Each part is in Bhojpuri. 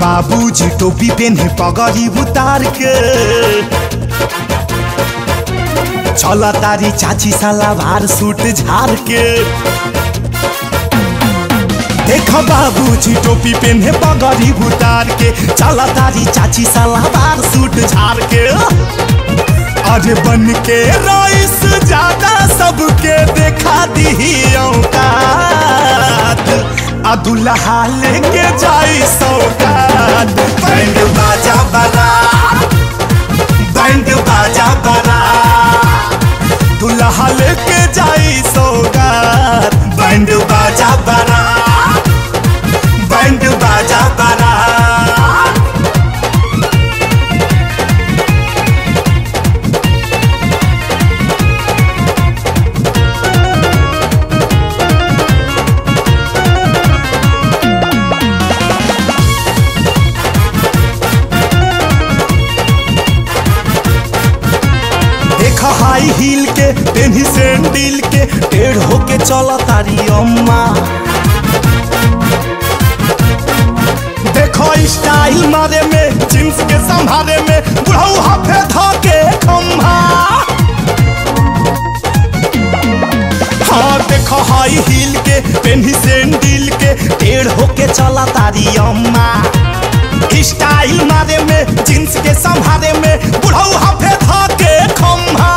बाबूजी टोपी पेन्हे पगड़ी उतार के चला तारी चाची सलावार सूट झार के देख बाबूजी टोपी पेन्हे पगड़ी उतार के चला तारी चाची सलावार सूट झार के अरे बन के रईस ज्यादा सबके देखा दी औकात आ दुल्हा लेके जाई सौगात बैंड बाजा बना बैंड बाजा बना दुल्हा लेके जाई सौगात बैंड बाजा बना बैंड बाजा बना देख हाई हील के पेन्ही सैंडल के टेढ़ होके चला तारी अम्मा देखो स्टाइल मारे में जींस के संभारे में बुढ़ऊ हाफे धके खम्भा हाँ देखो हाई हील के पेन्ही सैंडल के टेढ़ होके चला तारी अम्मा स्टाइल मारे में जींस के संभारे में बुढ़ऊ हाफे धके खम्भा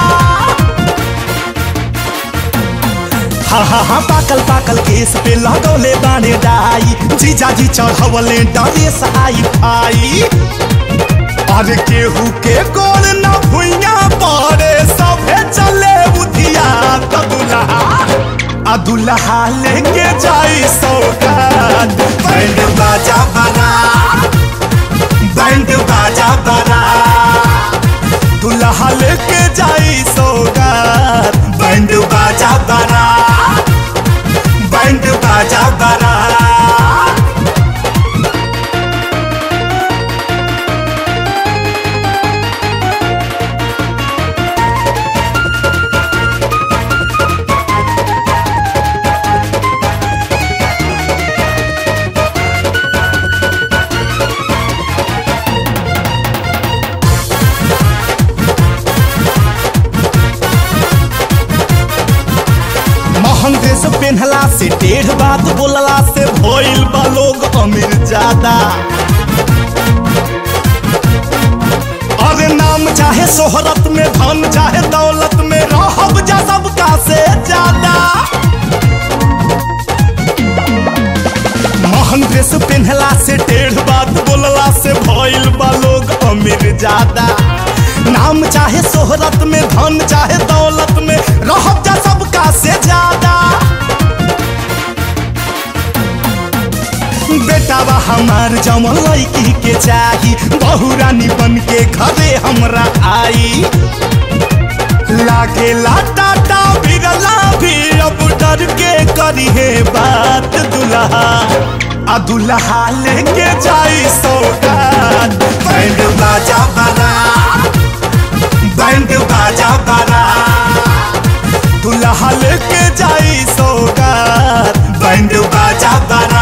हा हा हा पाकल पाकल केस पे लगौले बाने डाई जीजा जी चढ़वले डरेस आई फाई अरे केहू के गोल न भुइया पड़े सभे चले बुधिया त दुल्हा आ दुल्हा लेके जाई सौगात बैंड बाजा बना बैंड बाजा बना दुल्हा लेके जाई सौगात बैंड बाजा बना बैंड बाजा बना महंग ड्रेस पहनला से टेढ़ बात बोलला से भइल बा लोग अमीर ज्यादा अरे नाम चाहे शोहरत में धन चाहे दौलत में रहब जा सबका से ज्यादा महंग ड्रेस पहनला से टेढ़ बात बोलला से भइल बा लोग अमीर ज्यादा नाम चाहे शोहरत में धन चाहे दौलत में रहब जा सबका से ज्यादा बेटावा हमार जमल लड़की के चाही बहु रानी बन के घरे हमरा आई लागे टाटा बिरला भी अब डर के करी है बात दुल्हा आ दुल्हा लेके जाई सौगात बैंड बाजा बना बैंड बाजा बना दुल्हा लेके जाई सौगात बैंड बाजा बना